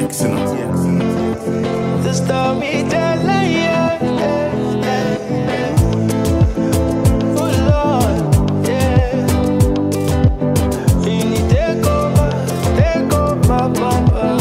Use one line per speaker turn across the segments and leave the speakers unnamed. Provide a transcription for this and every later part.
DX, you know.
The storyteller, yeah, yeah, yeah, yeah. Oh Lord, yeah. You need take over, take over, Papa.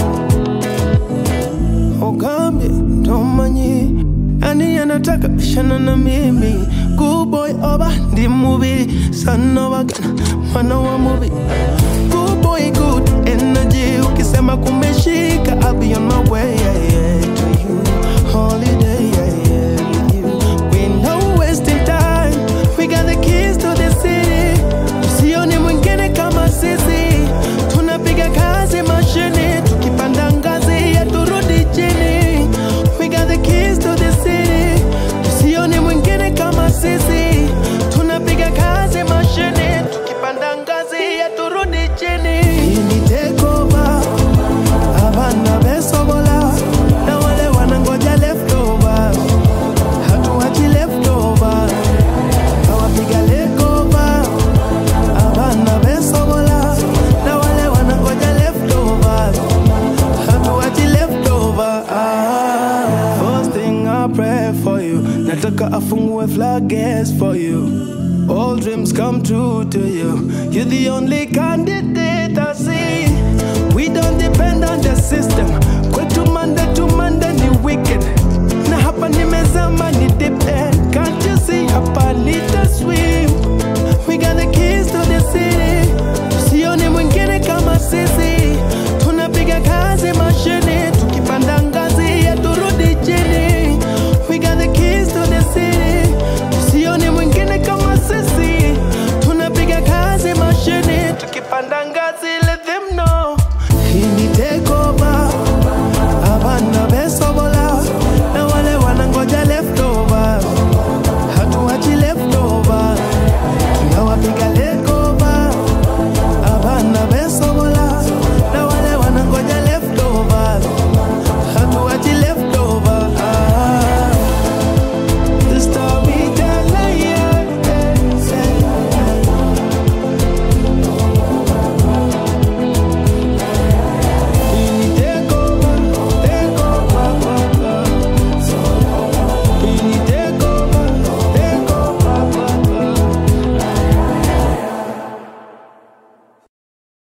Ukambi tomanyi ani anataka bishana na mimi Good boy oba ndi mubi sana wagana mwana wa mubi Good boy good energy ukisema kumeshika I'll be on my way yeah, yeah, to you holiday yeah, yeah, with you we no wasting time we got the keys to the city usioni mwingine kama sisi tunapiga kazi mashine tukipanda ngazi ya turudi chini we got the keys to the city usioni mwingine kama sisi tunapiga kazi mashine tukipanda ngazi ya turudi chini Ini take over abana besobola na wale wanangoja leftover hatuachi leftover awapiga lekova abana besobola na wale wanangoja leftover hatuachi leftover ah. first thing I pray for you nataka afungue floodgates for you all dreams come true to you you're the only candidate I see we don't depend on the system kwetu manda to manda ni wicked na hapa nimezama ni deep end can't you see hapa nita swim we got the keys to the city usione mwingine kama sisi tunapiga kazi mashine tukipanda ngazi ya turudi chini we got the keys to the city usione mwingine kama sisi tunapiga kazi mashine tukipanda ngazi let them know